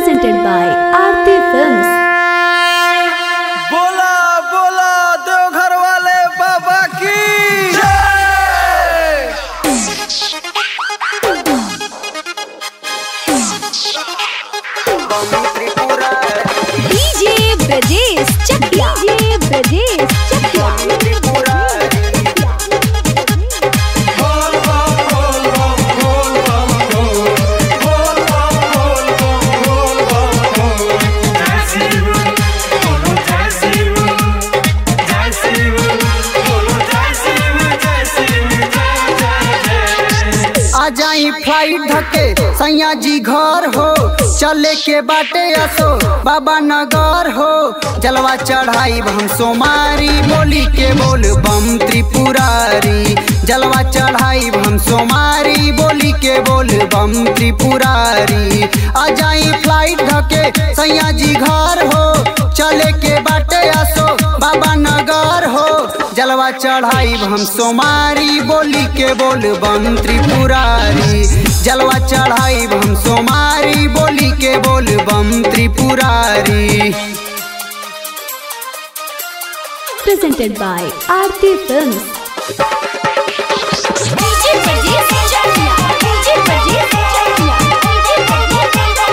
presented by Aarti Films. बोला बोला देवघर वाले बाबा की जय DJ Brajesh Chakya. DJ Brajesh Chakya. आ जाई फ्लाइट धके सैया जी घर हो चले के बाटे असो बाबा नगर हो जलवा चढ़ाई हम सोमारी बोली के बोल बम त्रिपुरारी जलवा चढ़ाई हम सोमारी बोली के बोल बम त्रिपुरारी आ जाई फ्लाइट धके सैया जी घर हो चले के बाटे असो बाबा नगर हो जलवा चढ़ाई हम सोमारी बोली के बोल बम त्रिपुरारी जलवा चढ़ाई हम सोमारी बोली के बोल बम Tripurari Presented by Aarti Films. DJ Brajesh Chakya. DJ Brajesh Chakya. DJ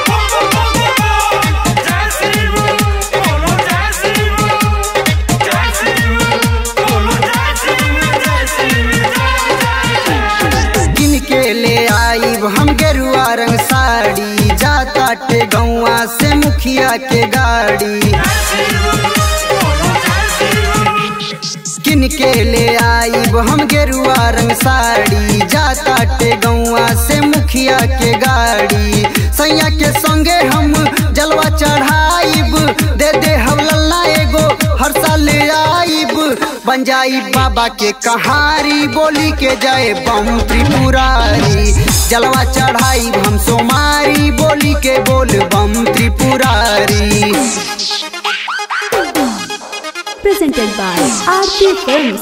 किन के ले आई हम गेरुआ रंग साड़ी जाता टे गौआ से मुखिया के गाड़ी किन के ले आई हम गेरुआ रंग साड़ी जाता टे गौआ से मुखिया के गाड़ी सैया के संगे हम जलवा चढ़ाइब दे दे हम लल्ला एगो हर साल आइब बन जाई बाबा के कहारी बोली के जाए बम त्रिपुरारी जलवा चढ़ाई हम सोमारी बोली के बोल बम Tripurari Presented by Aarti Films.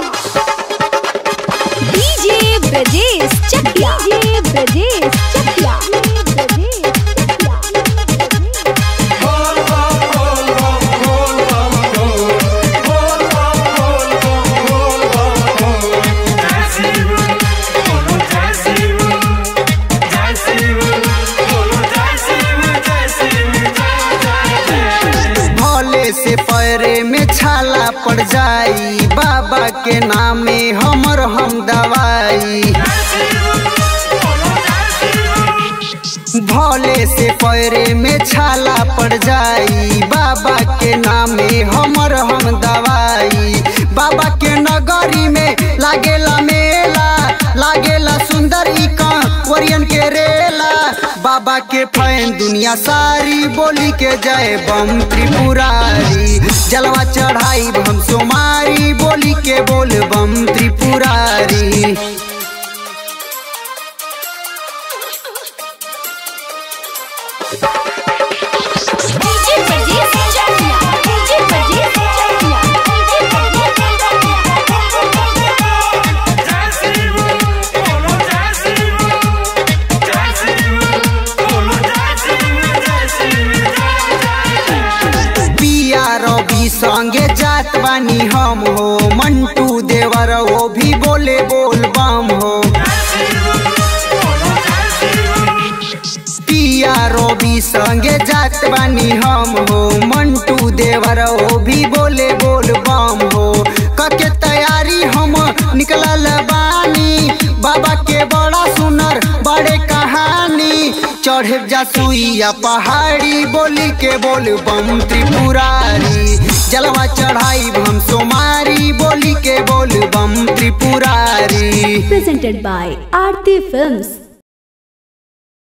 DJ Brajesh Chakya. DJ Brajesh Chakya. Brajesh Chakya. Bhole से पैरे में छाला पड़ जाई बाबा के नामे हमर हम दवाई भोले से पैरे में छाला पड़ जाई बाबा के नामे हमर हम दवाई बाबा के नगरी में लागेला मेला लागेला सुंदर ई वरियन के रेला बाबा के फैन दुनिया सारी बोली के जय बम त्रिपुरारी जलवा चढ़ाई हम सोमारी बोली के बोल बम Tripurari DJ Brajesh Chakya. DJ Brajesh Chakya. DJ पिया रवि संगे जात बानी हम हो मंटू देवर वो भी बोले बोल बम हो पिया रवि संगे जात बानी हम हो मंटू देवर वो भी बोले बोल बम हो कके तैयारी हम निकलल बानी बाबा के बड़ा सुनर बड़े कहानी चढ़े जा सुइया पहाड़ी बोली के बोल बम त्रिपुरारी जलवा चढ़ाई हम सोमारी बोली के बोल बम Tripurari Presented by Aarti Films.